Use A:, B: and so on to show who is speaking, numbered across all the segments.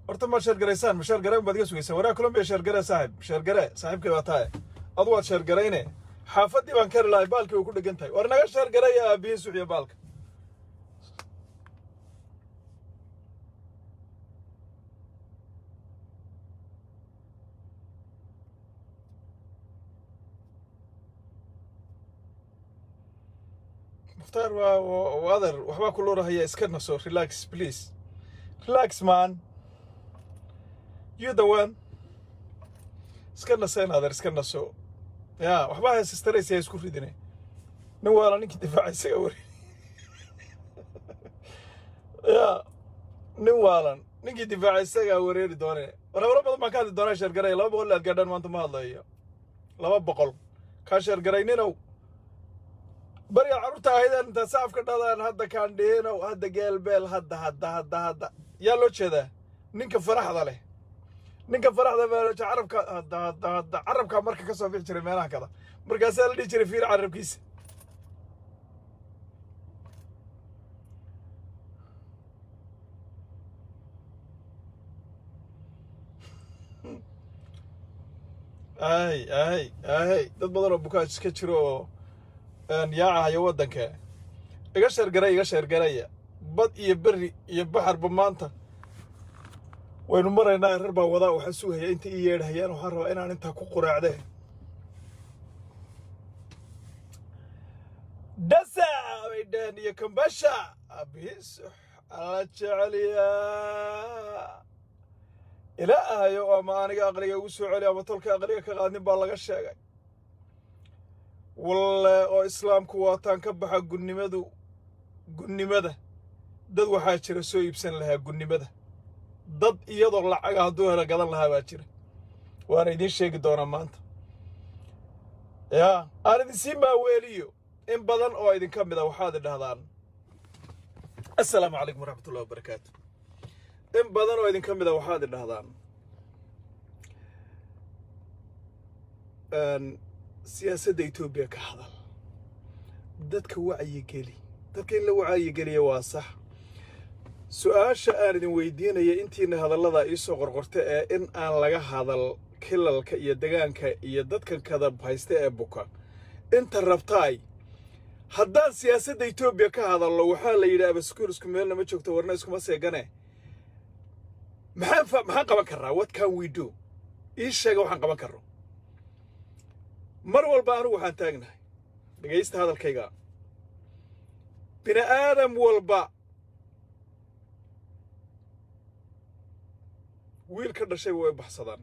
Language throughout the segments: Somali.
A: horta ma sheergaraysaan ma sheergarayn baad iga sugaysaan waraa colombiya sheergare saaxib sheergare saaxiibkay baa tahay adu waad sheergarayne xaafaddii baan kari lahay baalkii way ku dhegan tahay war naga sheergaraya aabihiin suxiya baalka mukhtaar waa waa adeer waxbaa ku loorahaya iska naso relax please relax man you the one iska naseen adeer iska naso ya waxbaa heesistaraysa ha isku ridine nin waala ninkii difaaca isaga wari ya nin waalan ninkii difaaca isagaa wareeri doone war hawlo badan baan ka hadli doonaa sheergaray laba boqol aad gaadhaan maanta ma hadlayo laba boqol kaa sheergarayninow bariga carruurta ahaydeen intaa saafka dhadaan hadda kaandhihinow hadda geelbeel hadda hadda hadda hadda yaa loo jeedaa ninka faraxda leh ninka faraxda baa carabka hadda hadda hadda carabkaa marka ka soo bixi jiray meelaha kada markaasaa la dhihi jiray fiir carabkiisa ay ay ay dad badan oo bukaaj iska jiro oo yaacahayo waddanka iga sheergaray iga sheergaraya bad iyo berri iyo baxarba maanta waynu maraynaa reer baa wadaa waxaa sugaya inta ii yeedhayaan waxaan rabaa inaan intaa ku quraacde dhasa bay dhaheen iyo kambasha abis ala jeceliyaa ilaahayo ama aniga aqliga ugu soo celi ama tolka aqliga ka qaadnin baa laga sheegay walle oo islaamku waataan ka baxa gunnimadu gunnimada dad waxaa jira soo iibsan lahaa gunnimada dad iyadoo lacaga hadduu helo gadan lahaa baa jira waana idiin sheegi doonaa maanta yaa aan idinsii maaweeliyo in badan oo idinka mid a waxaad idhahdaan assalaamu calaykum waraxmatullahi wabarakaatu in badan oo idinka mid a waxaad idhahdaan siyaasadda etoobiya ka hadal dadka wacyigeli dadka in la wacyigeliya waa sax su-aasha aan idin weydiinaya intiina hadallada iisoo qorqorta ee in aan laga hadal kilalka iyo degaanka iyo dadkan kadab haysta ee buka inta rabtaay haddaan siyaasadda etoobiya ka hadallo waxaa la yidhi abaskuul isku meelna ma joogto warna iskuma seegane maxaan maxaan qaban karraa what can we do ii sheega waxaan qaban karro mar walba anigu waxaan taagnahay dhegaysta hadalkayga bini aadam walba wiil ka dhashay way baxsadaan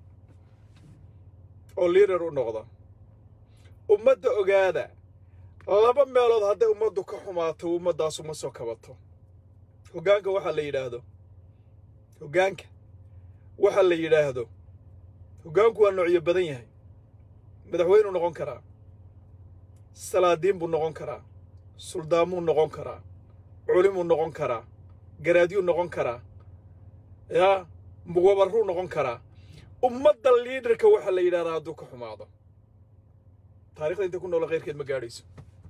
A: oo liidar u noqda ummadda ogaada laba meelood hadday ummaddu ka xumaato ummaddaas uma soo kabato hoggaanka waxaa la yidhaahdo hoggaanka waxa la yidhaahdo hoggaanku waa noocyo badan yahay madaxweynuu noqon karaa salaadiin buu noqon karaa suldaamuu noqon karaa culimuu noqon karaa garaadyuu noqon karaa yaa muwabarruu noqon karaa ummadda liidarka waxaa la yidhahdaa hadduu ka xumaado taarikhda inta ku noola khayrkeed ma gaadhayso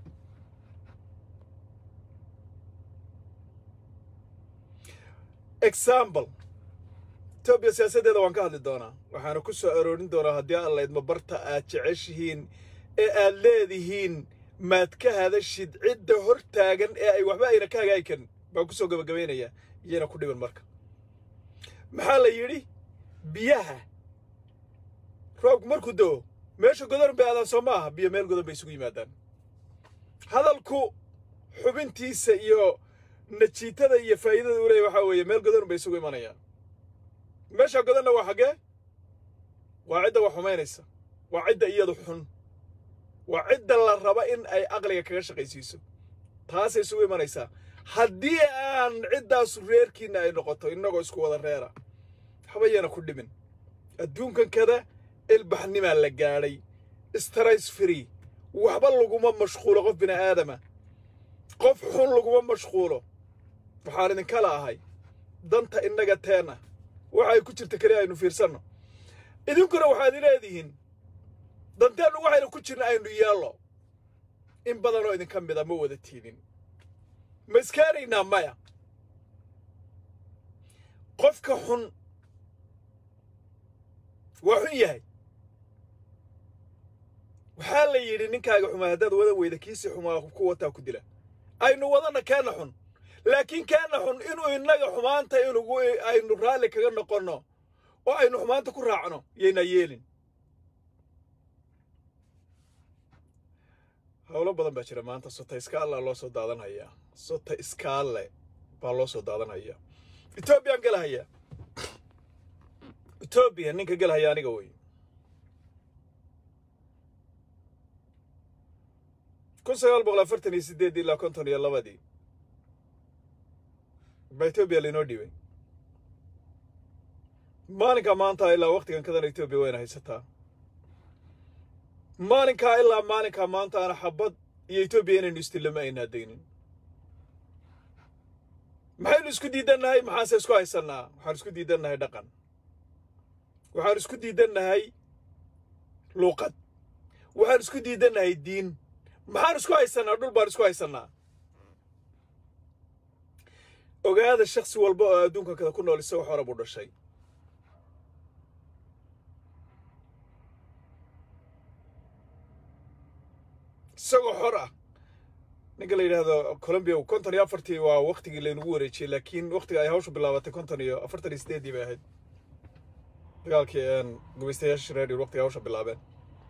A: example etoobiya siyaasaddeeda waan ka hadli doonaa waxaana ku soo aroorin doonaa haddii alla idma barta aad jeceshihiin ee aad leedihiin maad ka hadashid cidda hor taagan ee ay waxba ayna ka hagaagi karin baan ku soo gabagabaynayaa iyana ku dhiban marka maxaa la yidhi biyaha roobku markuu da'o meesha godan bay aadaan soo ma aha biyo meel godan bay isugu yimaadaan hadalku xubintiisa iyo najiitada iyo faa'iidada u leeya waxaa weeye meel godan bay isugu imanayaan meesha godanna waa xaggee waa cidda wax xumaynaysa waa cidda iyadu xun waa cidda la raba in ay aqliga kaga shaqaysiiso taasay isugu imanaysaa haddii aan ciddaasu reerkiinna ay noqoto innagoo isku wada reera habayana ku dhimin adduunkan kada ilbaxnimaa la gaadhay strays free waxba laguma mashquulo qof bini aadama qof xun laguma mashquulo waxaan idinkala ahay danta innaga teenna waxay ku jirta keli aynu fiirsanno idinkuna waxaad leedihiin danteennu waxaynu ku jirna aynu yeello in badanoo idinka mida ma wada tiidin ma iskaanaynaa maya qofka xun waa xun yahay waxaa la yidhi ninkaaga xumaa haddaad wada weyda kiisi xumaa ku wataa ku dila aynu wadana keena xun laakiin keena xun inuu innaga xumaanta inugu aynu raalli kaga noqonno oo aynu xumaanta ku raacno yaynaa yeelin howlo badan baa jira maanta sota iskaalla loo soo daadanhayaa sota iskaalle baa loo soo daadanhayaa etoobiyaan galahayaa etoobiya ninka galahaya aniga wey kun sagaal boqol afartan iyo siddeed ilaa konton iyo labadii baa etoobiya lainoo dhiibay maalinkaa maanta ilaa wakhtigan kadana etoobiya wayna haysataa maalinkaa ilaa maalinkaa maanta ana xabad iyo etoobiya inaynu istilama aynaa daynin maxaynu isku diidannahay maxaanse isku haysannaa waxaan isku diidannahay dhaqan waxaan isku diidannahay luuqad waxaan isku diidannahay diin maxaan isku haysannaa dhul baan isku haysannaa ogaada shaksi walba oo adduunka kada ku nool isagoo xora buu dhashay isagoo xor ah ninka la yidhaahdo colombiya konton iyo afartii waa waktigii laynagu wareejiyey laakiin waktiga ay hawsha bilaabatay konton iyo afartan iyo sideeddii bay ahayd dagaalkii gumaystayaasha reer waktiga hawsha bilaabeen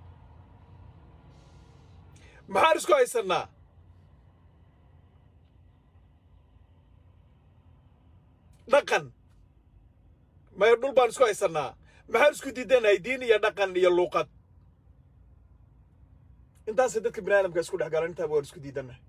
A: maxaan isku haysannaa dhaqan maya dhul baan isku haysannaa maxaan isku diidannahay diin iyo dhaqan iyo luuqad intaasay dadka bini aadamka isku dhex galan intaaba waan isku diidannahay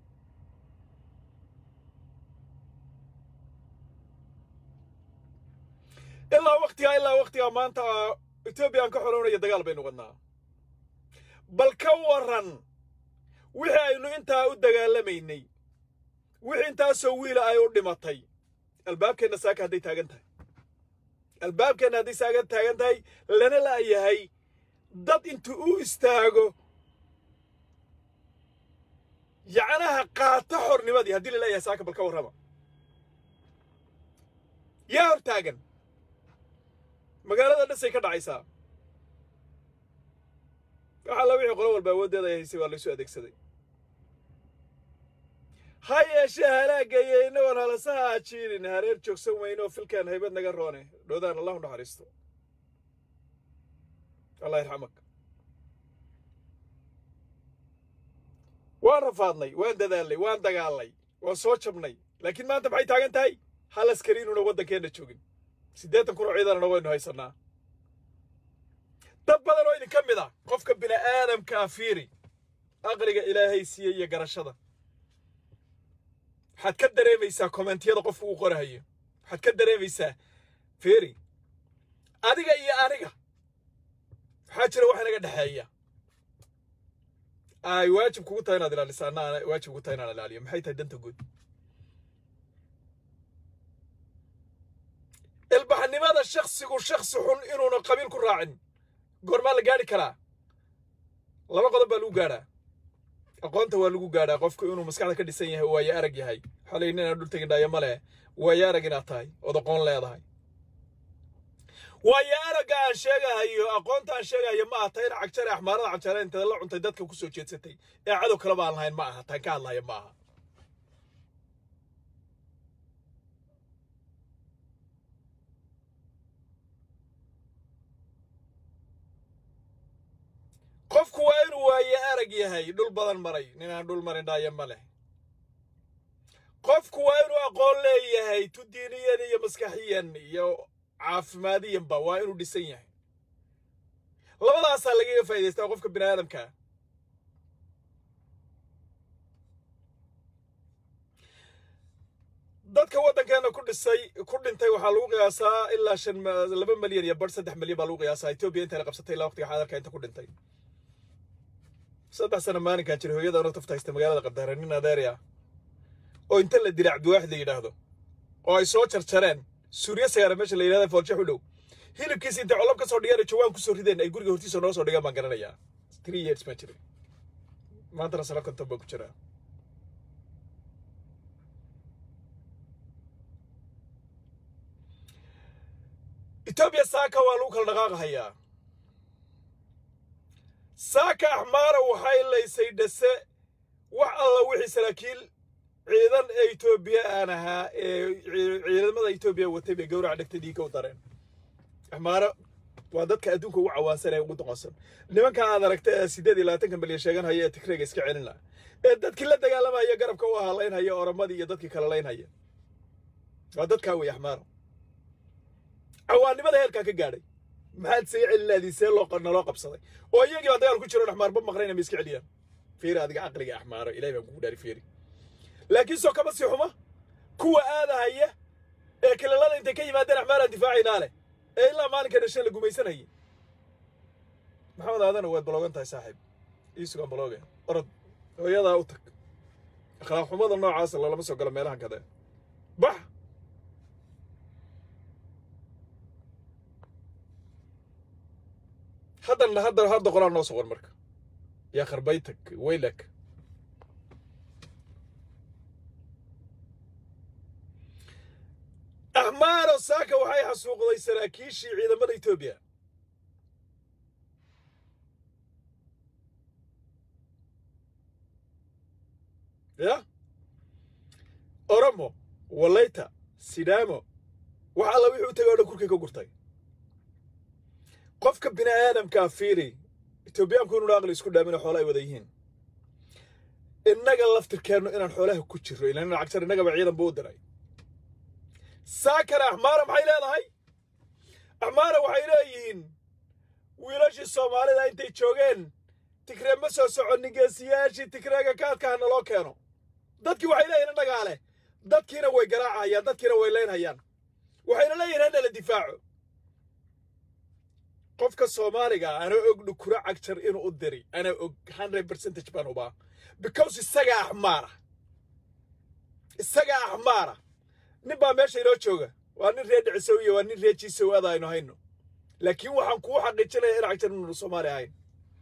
A: ilaa waktigaa ilaa waktigaa maanta etoobiya aan ka xolownaya dagaal baynu wadnaa bal ka waran wixii aynu intaa u dagaalamaynay wixii intaasoo wiila ay u dhimatay albaabkeenna saaka hadday taagan tahay albaabkeenna hadday saaga taagan tahay lana la'yahay dad intuu u istaago yacnaha qaata xornimadii haddii la leeyahay saaka bal ka warrama yaa hor taagan magaalada dhasay ka dhacaysaa waxa alla wixii qolo walba awooddeeda ay haysay waa laysu adeegsaday ha yeeshee halaagaya innagoon halasaha ajiinin hareer joogsan weyne oo filkaan haybad naga roone dhoodaan allahu naxariisto allah yarxamak waan rafaadnay waan dadaalnay waan dagaalnay waan soo jabnay laakiin maanta maxay taagan tahay hal askari inuuna waddankeenna joogin siddeetan kun oo ciidanana waynu haysannaa dad badan oo idinka mid ah qofka bini aadamkaa fiiri aqliga ilaahay siiyey iyo garashada waxaad ka dareemaysaa kommentiyada qofku uu qorahayo waxaad ka dareemaysaa fiiri adiga iyo aniga waxaa jira wax inaga dhexeeya ay waajib kugu tahay inaad ilaaliso anna waajib kugu tahay inaan ilaaliyo maxay tahay danta guud ilbaxnimada shaksigu shaksi xun inuuna qabiil ku raacin goormaa la gaadhi karaa laba qodob baa lagu gaadhaa aqoonta waa lagu gaadhaa qofku inuu maskaxda ka dhisan yahay waayo arag yahay waxaa layihi inaan dhul tegin dhaayo ma leh waayo arag inaad tahay ood aqoon leedahay waayo aragga aan sheegahayo aqoonta aan sheegahayo ma aha tayn cagjare axmaarada cagjareyn intada la cuntay dadka ku soo jeedsatay ee cadow kaleba aan lahayn ma aha taan ka hadlaya ma aha qofku waa inuu waaye arag yahay dhul badan maray ninaan dhul marin dhaayo ma leh qofku waa inuu aqoon leeyahay tu diiniyan iyo maskaxiyan iyo caafimaadiyanba waa inuu dhisan yahay labadaasaa lagaga faa'idaystaa qofka bini aadamkaa dadka waddankeena ku dhisay ku dhintay waxaa lagu qiyaasaa ilaa shan laba milyan iyo bar saddex milyan baa lagu qiyaasaa etoobiya intayna qabsatay ilaa waqtiga xaadarka inta ku dhintay saddex sano maalinkan jira hooyada ona tafta haysta magaalada qabdaare nin adeerya oo inta la dilay cabdiwaaxid la yidhaahdo oo ay soo jarjareen suuriya sagaara meesha la yidhahda foolshe xudhow hilibkiisa intay colob ka soo dhigeen jawaan ku soo rideen ay guriga hortiisa noo soo dhigaan baan garanayaa three years ma jiray maantana sano konton baa ku jiraa etoobiya saaka waa lagu kala dhaqaaqahayaa saaka axmaara waxay laysay dhase wax alla wixii saraakiil ciidan ee etoobiya aan ahaa ee ciidamada etoobiya watay bay gawraca dhegtay dhiigga u dareen axmaara waa dadka adduunka ugu cawaansan ee ugu doqonsan nimanka aad aragta ee siddeed iyo labaatanka milyan sheeganhaya ee tigreega iska celina ee dadkii la dagaalamaya garabka u ahaa laynhaya oramadii iyo dadkii kale laynhaya waa dadkaa wey axmaara cawaannimada heerkaa ka gaadhay maxaad isaga celinaadii see loo naloo qabsaday oo iyagii baa dagaal ku jiro axmaarba maqnayna ma iska celiyaan fiiri adiga caqliga axmaaro ilahay baan kugu dhaari fiiri laakiin soo kama sii xuma kuwa aadahaya ee kilalada intay ka yimaadeen axmaaraan difaacaynaa leh ee ilaa maalinka dhashe la gumaysanayay maxamed aadana waad baloogan tahay saaxiib ii sugan balooge orod hooyadaa u tag akhlaaq xumada noocaasa lalama soo galo meelahan kade bax haddan hadda hadda qoraa noo soqon marka yaa kharbaytag waylak axmaaro saaka waxay xasuuqday saraakiishii ciidamada etoobiya ya oromo walayta sidaamo wax alla wixii u tagay o dhan kurkay ka gurtay qofka bini aadamkaa fiiri etoobiyaanku inuu aqli isku dhaamina xoolo ay wada yihiin innaga laftirkeennu inaan xoolaha ku jirro ilan lacagtar innagaba ciidan buu u diray saakana axmaara maxay leedahay axmaara waxay leeyihiin wiilashii soomaalida intay joogeen tigree ma soo soconin geesiyaashii tigreega kaadka ha naloo keeno dadkii waxay leeyihin innagaa leh dadkiina way garaacayaan dadkiina way leynhayaan waxayna leeyihin hana la difaaco qofka soomaaliga ana og dhukura cagjar inuu u diri ana og hundred percentage baan hubaa because isagaa axmaara isagaa axmaara nin baa meesha inoo jooga waa nin reer dhicisow iyo waa nin reer jiisow ada aynu hayno laakiin waxaan kuu xaqiijinaya in cagjar inuunu soomaali ahayn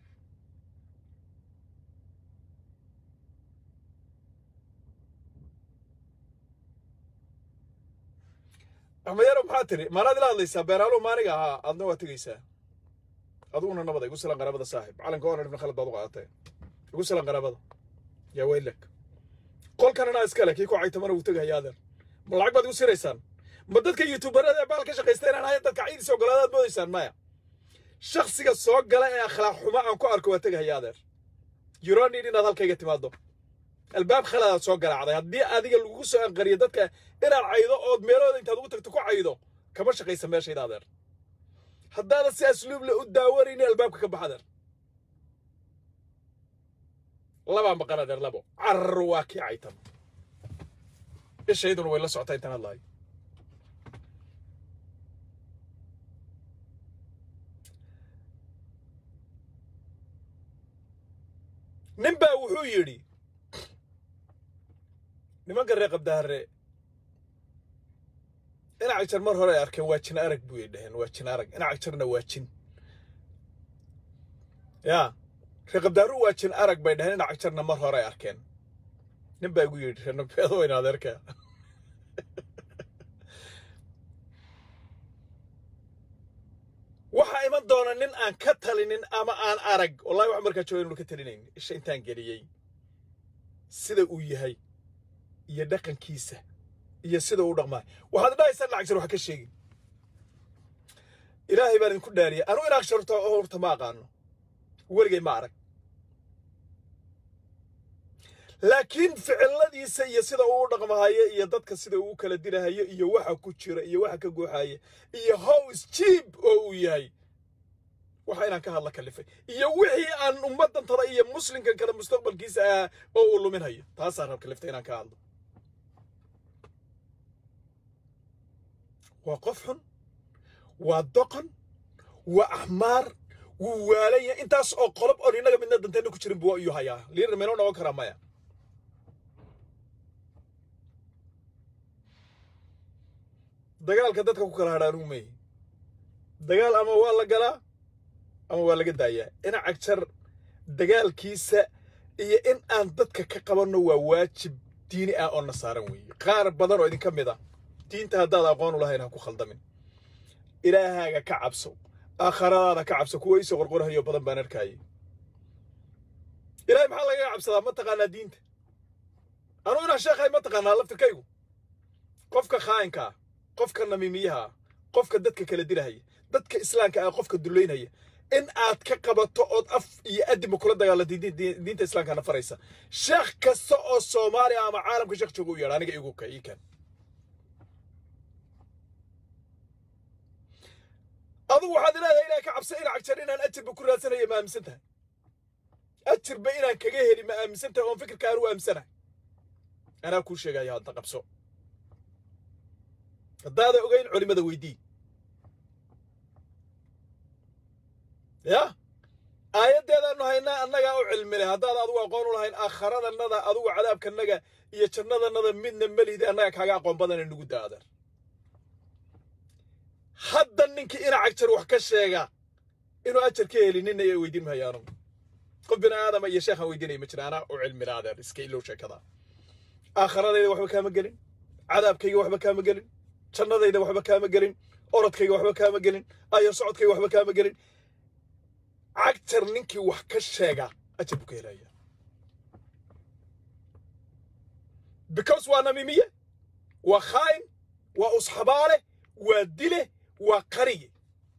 A: axmedyaro maxaa tiri maanaad ila hadlaysaa beeraaluhu maaniga ahaa aadna waa tegaysaa adiguna nabada igu silan qaraabada saaxib calanka onar ibn khalad baad u qaadatay igu silan qaraabada yaa weylak qolkan anaa iskale kii ku caytamana wuu tegahaya adeer ma lacag baad igu siraysaan ma dadka youtuberada ee baal ka shaqaysta inaan ahayn dadka ciidis ogolaadaad moodaysaan maya shaksiga soo gala ee akhlaaq xumo aan ku arko waa tegahaya adeer yuronid inaad halkayga timaado albaab khaladaad soo garaacday haddii adiga lagugu soo anqariyo dadka inaad caydo ood meelooda intaad ugu tagto ku caydo kama shaqaysa meeshayda adeer haddaadan si asluuble u daawanayni albaabka ka bax adeer labaa maqan adeer labo carar waa kii caytan ishayduna way la socotaa intaan hadlahay nin baa wuxuu yidhi nimanka reer qabdaharre inac jar mar hore ay arkeen waa jin arag buu dhaheen waa jin arag inac jarna waa jin yaa reer qabdaaru waa jin arag bay dhaheen inac jarna mar hore ay arkeen nin baa igu yidhi reer nabeedo wayna adeerka waxaa iman doona nin aan ka talinin ama aan arag wallahi wax markaa jooga inuu ka talinayn isha intaan geliyey sida uu yahay iyo dhaqankiisa iyo sida uu dhaqmaa waxaad dhahaysaan lacag jar wax ka sheegin ilaahay baan idinku dhaariyay anu inaag sharto horta ma aqaano weligay ma arag laakiin ficiladiisa iyo sida uu u dhaqmahayo iyo dadka sida uu u kala dilahayo iyo waxa ku jira iyo waxa ka guuxaya iyo hows jiib oo uu yahay waxa inaan ka hadla kalifay iyo wixii aan ummaddan tada iyo muslimkan kale mustaqbalkiisa ah oo uu luminhayo taasaan rab kaliftay inaan ka hadlo waa qof xun waa doqon waa axmaar wuu waalan yahay intaas oo qolob oon innaga midna danteenna ku jirin buu iyuu hayaa liir meynoo noqon karaa maya dagaalka dadka ku kala hadhaan umey dagaal ama waa la galaa ama waa laga daayaa ina cagjar dagaalkiisa iyo in aan dadka ka qabanno waa waajib diini ah oo na saaran weeye qaar badan oo idinka mid a diinta haddaad aqoon u lahayn ha ku khaldamin ilaahaaga ka cabso aakhiradaada ka cabso kuwa iisoo qorqorhayo badan baan arkaayay ilaahay maxaa lagaga cabsadaa ma taqaanaa diinta anuu inaan sheekhay ma taqaanaa laftirkaygu qofka khaa'inka ah qofka namiimiyaha ah qofka dadka kala dilahaya dadka islaamka ah qofka dullaynaya in aad ka qabato ood af iyo adibba kula dagaalanto diinta islaamkana faraysa sheekh kasta oo soomaaliya ama caalamka sheekh jooga u yeedha aniga igu ka ii kan adugu waxaad leedahay inaan ka cabsa ina cagjar inaan ajirba ku raadsanaya ma aaminsan tahay ajirba inaan kaga heli ma aaminsan tahay oon fikirka aan u aaminsanahay anaa kuu sheegaya hadda qabso haddaada ogayn culimada weydii ya aayaddeedaanu haynaa annagaa u cilmi leh haddaad adugu aqoon u lahayn aakharadannada adugu cadaabkannaga iyo jannadannada midna melihdi annaga kaaga aqoon badana nugu daadar hadda ninkii ina cagjar wax ka sheega inuu ajar ka heli nina ay weydiin mahayaanu qof bini aadama iyo sheekhaan weydiinaya ma jira anaa u cilmi leh adeer iska ilow sheekada aakharadayda waxba kaama gelin cadaabkayga waxba kaama gelin jannadayda waxba kaama gelin orodkayga waxba kaama gelin ayo socodkayga waxba kaama gelin cagtar ninkii wax ka sheega ajar buu ka helaya because waa namiimiye waa khaa'in waa usxabaale waa dile waa qariye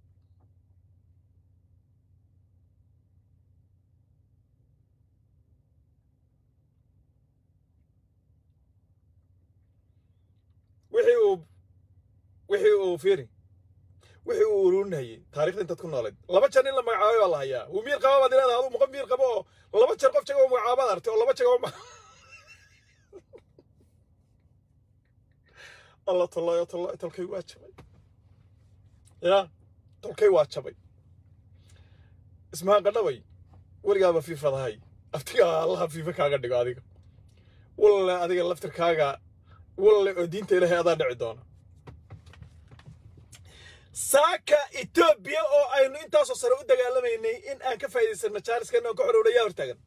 A: wixii uu wixii uu fiiri wixii uu ururinayay taarikhda intaad ku noolayd laba jeer in la magacaabay baa la hayaa uu miir qaba baad leedahay aduu muqan miir qabo oo laba jeer qof jaga oo magacaabaad artay oo laba jaga oo alla tollayo tollayo tolkay waa jabay ya tolkay waa jabay ismahaan qadhabay weligaaba fiifadahay aftigaa allaha fiifa kaaga dhigo adiga walle adiga laftirkaaga walle oo diinta ilaahay adaa dhici doona saaka etoobiya oo aynu intaasoo sare u dagaalamaynay in aan ka faa'iidaysanno jaaliskana oo ka xorowna yaa hortaagan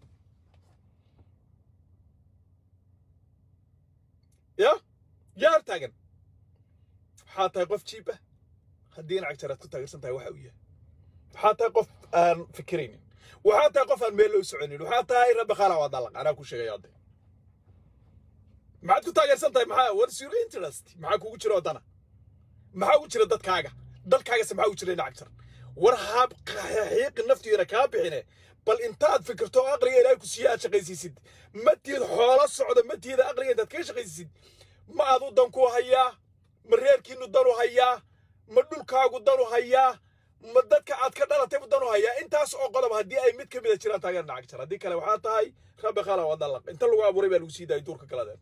A: ya yaa hortaagan waxaa tahay qof jiib ah haddii in cagjar aad ku taageersan tahay waxa uu yahay waxaa tahay qof aan fikiraynin waxaa tahay qof aan meel loo soconin waxaa tahay rabbi qaala waa dalaq anaa ku sheegaya hadde maxaad ku taageersan tahay maxaa what's your interest maxaa kugu jira waddana maxaa ugu jira dadkaaga dalkaagase maxaa ugu jira in cagjar war haab xiiqi naftiina kaa bixine bal intaad fikirto oo aqliga ilaahay ku siiya aad shaqaysiisid matiid xoolo socda matiida aqliga intaad kaga shaqaysiisid ma aadu dan ku hayaa ma reerkiinu danu hayaa ma dhulkaagu danu hayaa ma dadka aad ka dhalatay bu danu hayaa intaas oo qodob haddii ay mid ka mida jiraan taageer nacag jar haddii kale waxaa tahay rabbi khala waa dalaq inta lagu abuuray baa lagu sii daayay duurka kaladeen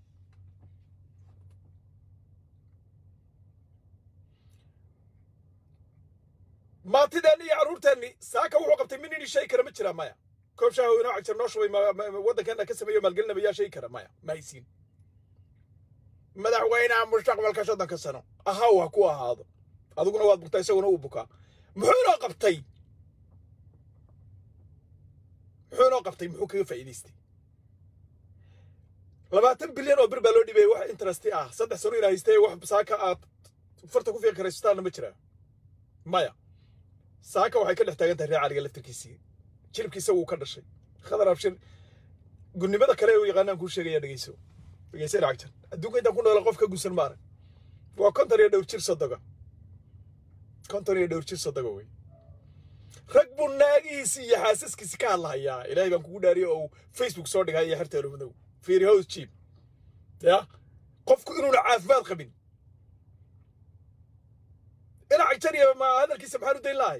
A: maantideenni iyo carruurteenni saaka wuxuu qabtay min inii shay kara ma jiraa maya koob shaaho inoo cagjar noo shubay waddankeena ka sameeyo maalgelinaba yaa shay kara maya ma haysiin madaxweynaha mustaqbalka soddonka sano ahaw ha ku ahaado adiguna waad bugtaa isaguna uu bukaa muxuu inoo qabtay muxuu inoo qabtay muxuu kaga faa'iidaystay labaatan bilyan oo bir baa loo dhibaya wax interesti ah saddex sano inaa haystay wax saaka aad farta ku fiiqi karaystaanna ma jiraa maya saaka waxay ka dhex taagan tahay reecaliga laftirkiisii jilibkiisa wuu ka dhashay khadar abshir gunnimada kale u yaqaanaan kuu sheegaya dhegeyso dhegeysa lacagtan adduunka intaan ku noola qof ka gusan maarag waa konton iyo dhowr jir sodoga konton iyo dhowr jir sodoga wey rag buu naagihiisi iyo xaasaskiisi ka hadlahayaa ilaahay baan kugu dhaariyo oo facebook soo dhigay iyo xerta madow fiiri hows jiib ya qofku inuuna caafimaad qabin ina cagtaniya ma hadalkiisa maxaan u dayn lahay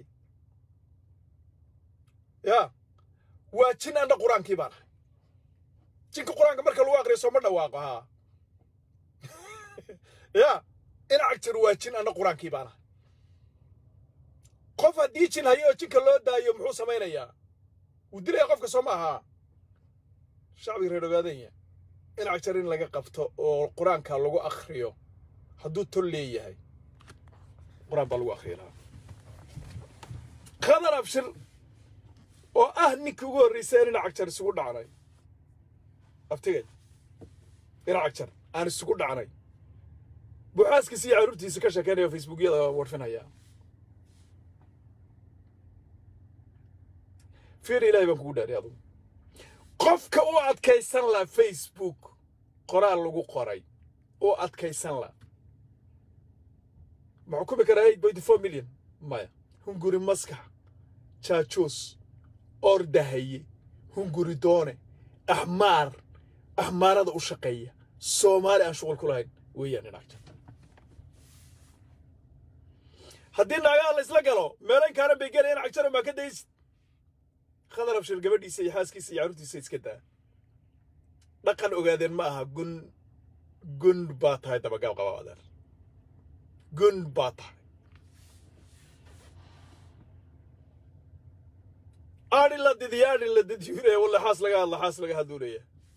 A: ya waa jin anna qur-aankii baan ahay jinka qur-aanka marka lagu aqriyo sooma dhawaaqo haa ya ina cagtar waa jin anna qur-aankii baan ahay qof haddii jin hayo oo jinka loo daayo muxuu samaynayaa wuu dilaya qofka soo ma ahaa shacbiga reer ogaadanya in cagtar in laga qabto oo qur-aanka lagu akhriyo hadduu tol leeyahay qur-aan baa lagu akhriyi lahaa khadar abshir oo ah ninkii ugu horreysay in cagjar isugu dhacnay abtigay ina cagjar aan isugu dhacnay buu xaaskiisa iyo carruurtiisa ka sheekeynaya oo facebookyada warfinaya fiir ilahay baan kugu dhaari adugu qofka u adkaysan la facebook qoraal lagu qoray oo adkaysan la ma xukumi karaa eight point four million maya hunguri maskax jaajoos ordahaye hunguri doone axmaar axmaarada u shaqeeya soomaali aan shuqul ku lahayn weeyaan inagta haddii naagaha la isla galo meelayn kaanan bay gelayan cagjaro maa ka daysid khadar abshir gabadhiisa iyo xaaskiisa iyo carruurtiisa iska daa dhaqan ogaadeen ma aha gun gun baa tahay dabagaab qaba adeer gun baa tahay aadhi la didiyo aadhi la didyuunaya walle xaas laga hadla xaas laga hadluunaya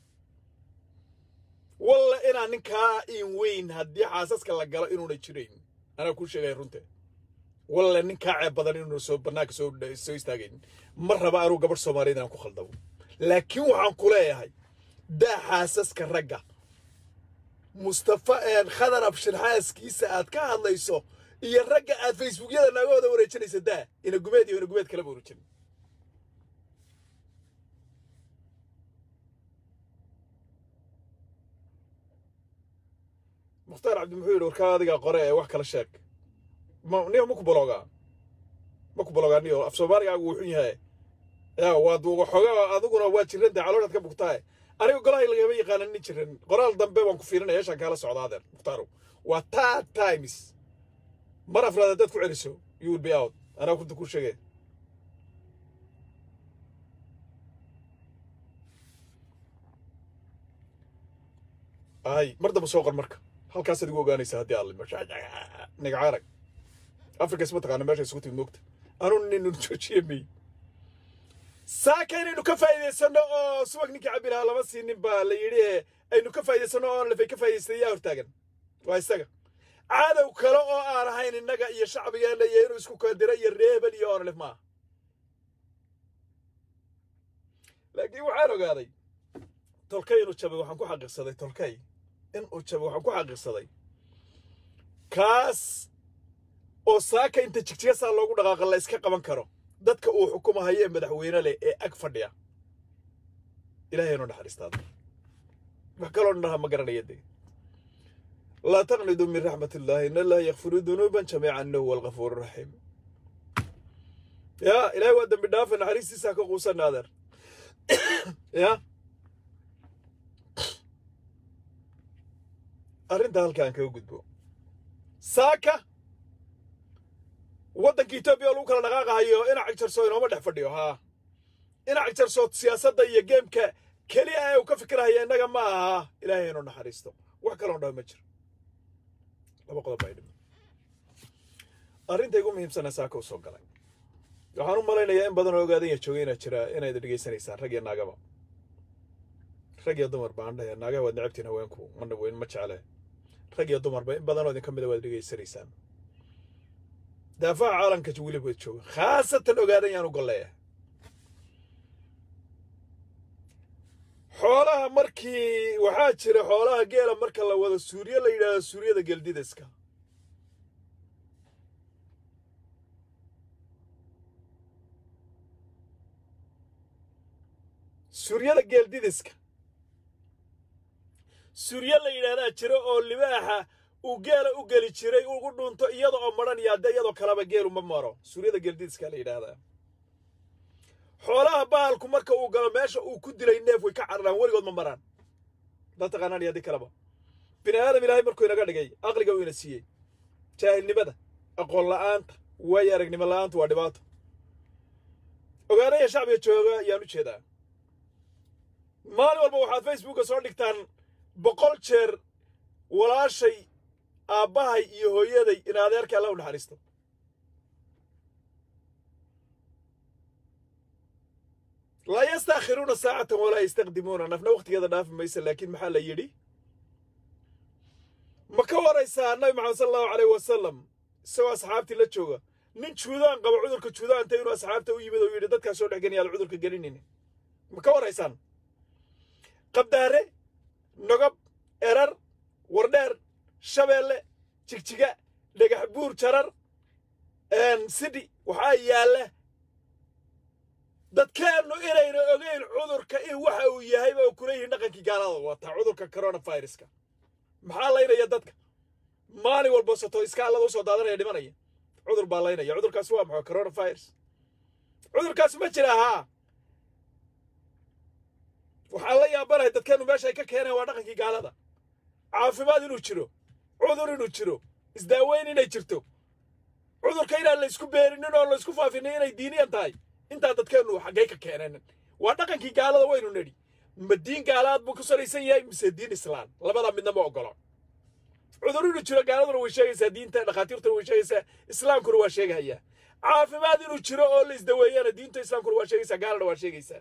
A: walla inaa ninkaa in weyn haddii xaasaska la galo inuuna jirayn anaa kuu sheegaya runte walle ninkaa ceeb badan inuuna soo bannaanka soo soo istaagayn ma raba anuu gabadh soomaaliyeed inaan ku khaldamo laakiin waxaan ku leeyahay daa xaasaska ragga mustafa khadar abshir xaaskiisa aad ka hadlayso iyo ragga aad facebookyada naagahooda wareejinaysa daa ina gumeed iyo ina gumeed kalaba wareejin mukhtaar cabdi muxuu yidhi warkaa adigaa qore ee wax kala sheeg ma niyo ma ku bologaa ma ku bologaa niyo af soomaaligaagu wuu xun yahay yaa waad waxoogaa adiguna waa jiranta calooshaad ka bugtahay aniga golahay lagama yaqaana nin jiran qoraal dambe waan ku fiirinaya yeeshaan kaala socda adeer muhtaarow waa taa times mar afraad haddaad ku celiso you will be out anaa kunta ku sheegay ay mar damba soo qor marka halkaasaad igu ogaanaysaa haddii aad limasho nigaca arag afrikas ma taqaana meesha isugu timid moogta anuu ninu joojiye mey saaka inaynu ka faa'iidaysanno oo subag ninkii cabbi lahaa lama siinin baa la yidhi ee aynu ka faa'iidaysanno oo lafay ka faa'idaystay yaa hortaagan waa isaga cadow kale oo aan ahayn innaga iyo shacbigeenna iyo inuu isku kadira iyo reebel iyo onlef maaha laakiin waxaan ogaaday tolkay inuu jabay waxaan ku xaqiiqsaday tolkay inuu jabay waxaan ku xaqiiqsaday kaas oo saaka inta jigjigasaa loogu dhaqaaqa la iska qaban karo dadka uu xukumahayo ee madaxweyne leh ee ag fadhiya ilaahaynu naxariistaada wax kaloo dhaha ma garanaya dee laa taqnidu min raxmat illaahi in allaha yakfiru dunuuban jamiica innahu huwa algafuur raxiim yaa ilaahay waa dembi dhaafa naxariistiisaa ka quusanna adeer ya arrinta halkaan kaga gudbo saaka waddanka etoobiya oo lagu kala dhaqaaqahayo inac jarso inooma dhex fadhiyo haa inac jarso siyaasadda iyo geemka keliya ee uu ka fikirahaya innaga ma aha ilaahay inuu naxariisto wax kaloon dhaho ma jiro laba qodob baa dhimi arrinta igu muhiimsana saaka u soo galay waxaan u malaynayaa in badan oo ogaadanya joogay inaad jira inayd dhegaysanaysaan rag iyo naagaba rag iyo dumar baan dhahe naagaha waad necabtiin haweenku mana weyn ma jecle rag iyo dumarba in badanoo idin ka mida waad dhegaysanaysaan daafaha caalamka weliba jooga khaasatan ogaadan yaan u golleeya xoolaha markii waxaa jira xoolaha geela marka la wado suuriye la yidhaahdo suuriyada geeldidaska suuryada geeldidiska suurye la yidhaahdaa jira oo libaaxa uu geela u geli jiray ugu dhunto iyada oo madhan iyo hadde iyadoo kaleba geelu ma maro suuryada geeldidiska la yidhaahdaa xoolaha bahalku marka uu galo meesha uu ku dilay neef way ka cararaan weligood ma maraan daa taqaanaan iyo haddii kaleba bini aadam ilaahay markuu inaga dhigay aqliga uu ina siiyey jaahilnimada aqoon la'aanta waayo aragnimo la'aanta waa dhibaato ogaanaya shacbiga jooga ayaan u jeedaa maalin walba waxaad facebooka soo dhigtaan boqol jeer walaashay aabbahay iyo hooyaday in adeerka alla u naxariisto laa yastaakhiruuna saacatan walaa yastaqdimuuna nafna wakhtigeeda dhaafi maysa laakiin maxaa la yidhi ma ka waraysaa nabi maxamed sala allahu aleyh wasalam isagoo asxaabtii la jooga nin juudaan qaba cudurka juudaanta inuu asxaabta u yimid oo yidhi dadkaa soo dhex geniyaad cudurka gelinayni ma ka waraysaan qabdaare nogob erar wardheer shabeelle jigjiga dhagax buur jarar sidhi waxaa yaalla dadkeennu inayna ogeyn cudurka in waxa uu yahayba oo kula yihiin dhaqankii gaalada wataa cudurka coronaviruska maxaa laynaya dadka maalin walba soto iskaallada usoo daadanaya dhimanaya cudur baa laynaya cudurkaasi waa maxaa coronavirus cudurkaasi ma jira haa waxaan la yaabanahay dadkeennu meesha ay ka keeneen waa dhaqankii gaalada caafimaad inuu jiro cudur inuu jiro isdaaweyn inay jirto cudurka inaan la isku beerinin oo la isku faafinin inay diiniyan tahay intaa dadkeennu xaggay ka keeneen waa dhaqankii gaalada waynu nidhi ma diin gaalaad buu ku salaysan yahay mise diin islaan labada midna ma ogolo cudur inuu jiro gaaladuna way sheegaysaa diinta dhakhaatiirtuna way sheegaysaa islaamkuna waa sheegahayaa caafimaad inuu jiro oo la isdaweeyana diinta islaamkuna waa sheegaysaa gaalana waa sheegaysaa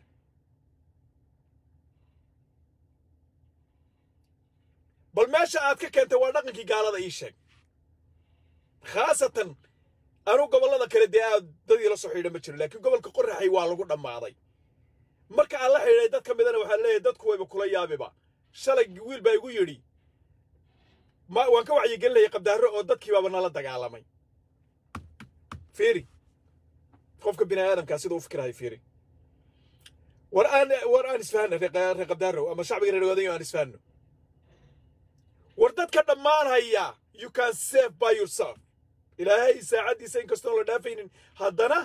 A: bal meesha aad ka keentay waa dhaqankii gaalada ii sheeg khaasatan anuu gobollada kale dee aad dadii la soo xidha ma jiro laakiin gobolka qoraxay waa lagu dhammaaday marka aan la xidhay dad ka midana waxaa leeyahay dadku wayba kula yaabiba shalay wiil baa igu yidhi ma waan ka wacyigelinayay qabdaarro oo dadkii baaba nala dagaalamay fiiri qofka bini aadamkaa siduu u fikirahay fiiri war aan war aan isfahanno reer qabdaarrow ama shacbiga reer waadayo aan isfahanno war dadka dhammaan haya you can save by yourself ilaahay saacaddiisa inkastoon la dhaafaynin haddana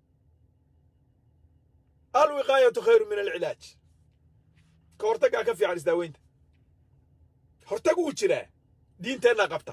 A: alwiqaayatu khayru min alcilaaj ka hortaggaa ka fiican isdaaweynta hortag uu jiraa diinteenna qabta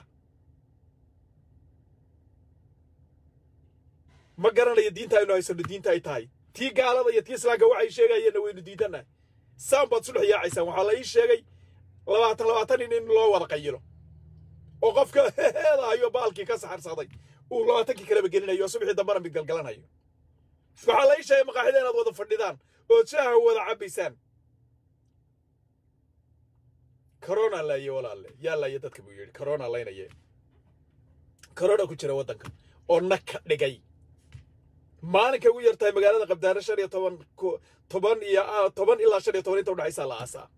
A: ma garanayo diinta aynu haysano diinta ay tahay tii gaalada iyo tii islaamka waxay sheegayeenna waynu diidannahay saan baad sudhex yaacaysaan waxaa la ii sheegay labaatan labaatan nin in loo wada qayilo oo qofka heedahayo baalkii ka saxarsaday uu labaatankii kaleba gelinayo oo subaxii dambana mid galgalanayo waxaa la ii sheegay maqaaxida inaad wada fadhidaan ood shaaha wada cabbaysaan corona laaye walaalle yaa laaye dadka buu yidhi corona laynaye corona ku jira waddanka oo na ka dhigay maalinka ugu yartahay magaalada qabdaare shan iyo toban toban iyo toban ilaa shan iyo toban inta udhexaysaa la aasaa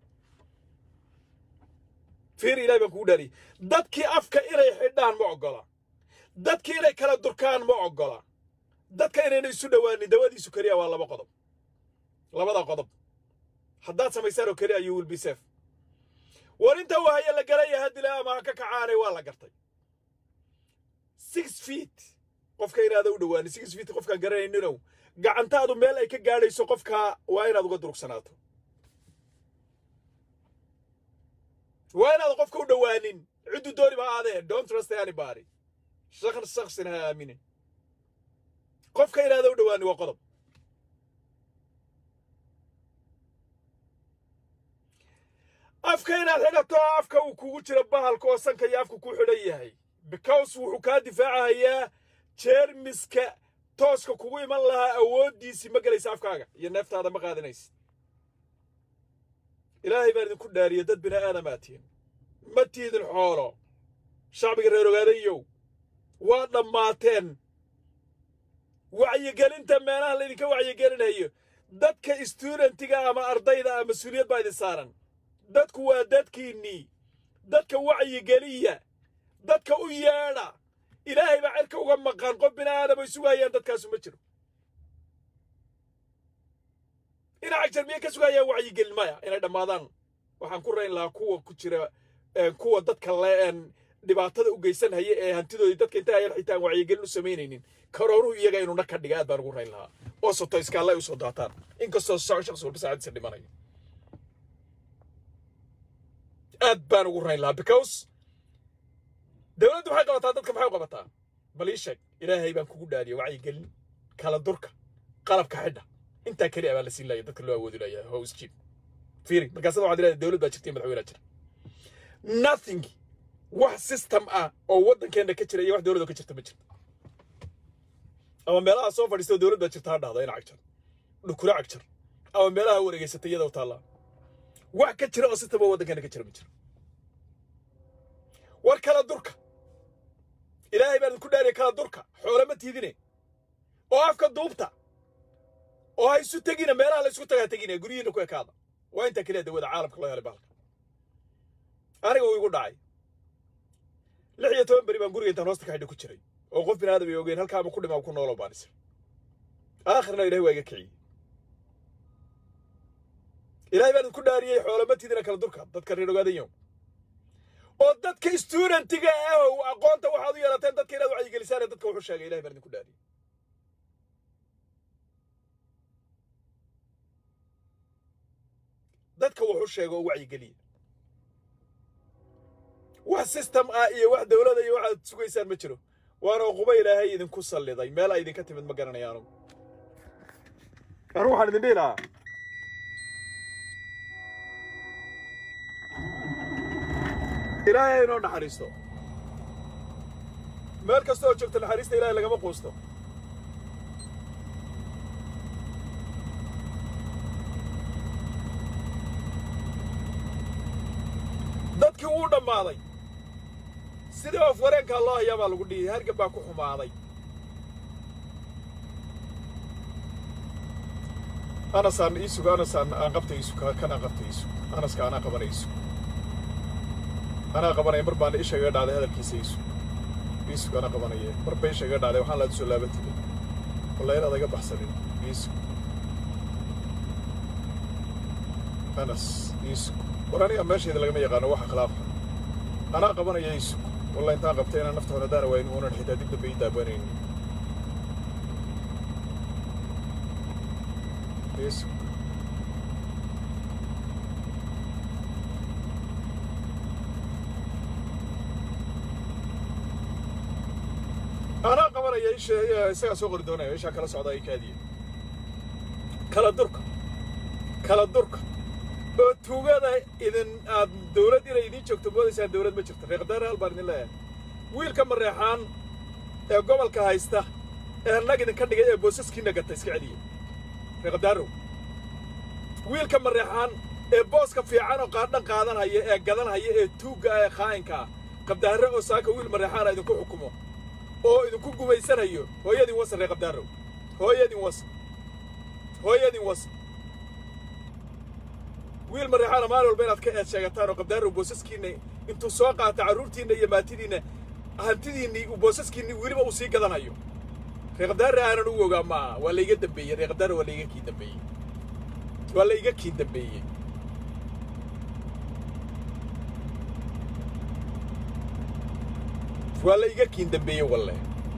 A: fiir ilahay baan kugu dhaariyey dadkii afka inay xidhaan ma oggola dadkii inay kala durkaan ma oggola dadka inayna isu dhowaanin dawadiisu keliya waa laba qodob labada qodob haddaad samaysaan oo keliya you will be safe war inta wahaya la galaya haddile ama ha ka kacaanay waa la gartay six feet qofka inaada u dhowaanin six feet qofkaan garanayninow gacantaadu meel ay ka gaadhayso qofkaa waa inaad uga durugsanaato waa inaad qofka u dhowaanin ciddu dooni ba aadee don't trust anybody shakn shaksina ha aaminin qofka inaada u dhowaanin waa qodob afka inaad xidhato afka uu kugu jiro bahalka oo sanka iyo afka ku xidhan yahay because wuxuu kaa difaacahayaa jeermiska tooska kugu iman lahaa awooddiisii ma gelaysa afkaaga iyo neeftaada ma qaadanaysa ilaahay baan idinku dhaariye dad bini aadamaa tihin ma tiidin xoolo shacbiga reer ogaadayow waa dhammaateen wacyigelinta meelaha laydinka wacyigelinayo dadka studentiga ama ardayda ah mas-uuliyad baa idin saaran dadku waa dadkiinnii dadka wacyigeliya dadka u yeedha ilaahay baa cirka uga maqan qof bini aadam ay sugayaan dadkaasu ma jiro inay cagjarmiye ka sugayaan wacyigelin maya inay dhammaadaan waxaan ku rayn lahaa kuwa ku jira kuwa dadka le dhibaatada u geysanhaya ee hantidoodii dadka inta ayan xitaan wacyigelin u samaynaynin karoonuhu iyaga inuu na ka dhiga aad baan ugu rayn lahaa oo soto iskaalla ay usoo daataan inkastoo shakhsi walba saacadiisa dhimanayo aad baan ugu rayn lahaa because dowladdu waxay qabataa dadka maxay u qabataa bal ii sheeg ilaahay baan kugu dhaariya wacyigelin kala durka qalabka xidha intaa keliya baa la siin laaya dadka loo awoodi laaya hoos jiib fiiri markaasada waxaad leedahay dowlad baa jirta iyo madaxweynea jira nothing wax system ah oo waddankeenna ka jira iyo wax dowladoo ka jirta ma jirto ama meelaha soo fadhiistoo dowlad baa jirta ha dhahda ina cagjar dhukuro cagjar ama meelaha wareegeysatay iyadoo taallaa wax ka jira oo system oo waddankeena ka jira ma jiro war kala durka ilaahay baan idinku dhaariya kala durka xoole ma tiidine oo afka duubta oo ha isu tegina meelaha la isku tagaa tegina guryihiina ku ekaada waa intaa keliya dawada caalamka loo helay bahalka aniga uu igu dhacay lix iyo toban beri baan guriga intaan hoosta ka xidhi ku jiray oo qof bin aadam ay ogeyn halkaama ku dhimaa ku nooloo baan isir aakhirna ilahay waa iga kiciyey ilahay baan idinku dhaariyey xoolamatidina kala durka dadka reer ogaadayo oo dadka studentiga ah oo aqoonta waxaad u yeelateen dadka inaad wacyigelisaan ee dadka wuxuu sheegay ilahay baan idinku dhaariyey dadka wuxuu sheega oo wacyigeliya wax system ah iyo wax dowlada iyo waxaad sugaysaan ma jiro waana uquba ilaahay idinku salliday meel ay idinka timid ma garanayaanu anu waxaan idin dhihi lahaa ilaahay inoo naxariisto meel kasta oo joogto naxariista ilaahay lagama quusto dadkii wuu dhammaaday sidii of wareenkaa loo hayaa baa lagu dhiyay hargab baa ku xumaaday anasaan iisug anasaan aan qabta iisug kan aan qabta iisug anaska anaa qabana iisug anaa qabanaya mar baana isha iga dhacday hadalkiisa iisug iisug anaa qabanaya mar ba isha iga dhacday waxaan laad soo laabatida walla inaad iga baxsanin iisug anas iisug war aniga meeshayda lagama yaqaano waxa khilaafa anaa qabanaya iisug walla intaan qabtay inaan nafta hore daana waayin uunan xitaa dib dambe ii daabanaynin iisug anaa qabanaya isha isagaa soo qori doonaya ishaa kala socda ay kaadiya kala durka kala durka oo tuugada idin aad dawlad inay idiin joogto moodaysaan dawlad ma jirto reeqdaar hal baan idin leeyahay wiilka mareexaan ee gobolka haysta ee nag idinka dhigay ee boosaskiina gata iska celiya reeqdaarow wiilka mareexaan ee booska fiican oo qaadhan qaadanhaya ee gadanhaya ee tuugga ah ee khaa'inka ah qabdaarre oo saaka wiil mareexaana idinku xukumo oo idinku gumaysanayo hooyadin wasa reeqabdaarow hooyadin wasa hooyadin wasa wiil mareexaana maalin walba inaad ka eed sheegataan oo qabdaarow boosaskiinna intuu soo qaata carruurtiinna iyo maatidiinna hantidiinnii uu boosaskiinni weliba uu sii gadanayo reeqabdaarre aanan u ogaa ma aha waa layga dambeeyey reeqabdaarre waa layga kii dambeeyey waa la iga kii dambeeyey waa la iga kiin dambeeyey walle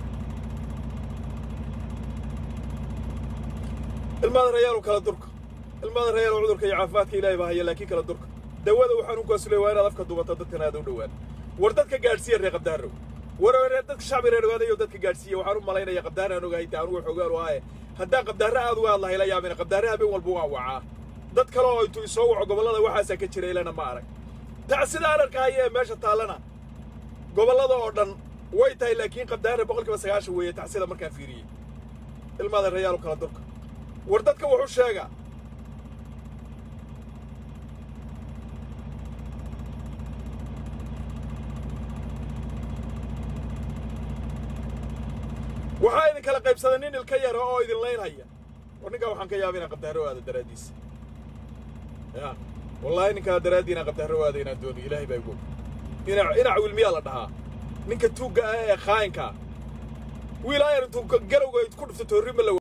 A: ilmaada rayaalow kala durka ilmaada rayaalow cudurka iyo caafimaadka ilaahay baa haya laakiin kala durka dawada uu xanuunkaasu leey waa inaad afka duubata dadkan aad u dhowaan war dadka gaadhsiiya reer qabdaarow war reer dadka shacbi reer ogaadayo dadka gaadhsiiya waxaan u malaynaya qabdaar aan ogahay daan uga xogaan waaye haddaan qabdaarre aad uga hadlahay la yaabina qabdaarre habeen walba waan wacaa dad kale oo intuu isoo waco gobollada waxaasaa ka jira ilana ma arag tac sida aan arkahaya ee meesha taallana gobollada oo dhan way tahay laakiin qabdaarre boqolkiiba sagaashan weeye tacsida markaan fiiriyey ilmaada rayaal kala durka war dadka wuxuu sheegaa waxaa idin kala qaybsaday nin ilka yara oo idin laynhaya war ninkaa waxaan ka yaaba inaan qabdaarro aado daraaddiisa ya wallaahi ninkaa daraaddii inaan qabdaarro aado inaan doono ilaahay baa igu ina inac wilmiyaa la dhahaa ninka tuugga ah ee khaayinkaa wiil ayar intuu galowga ku dhufto toorrima la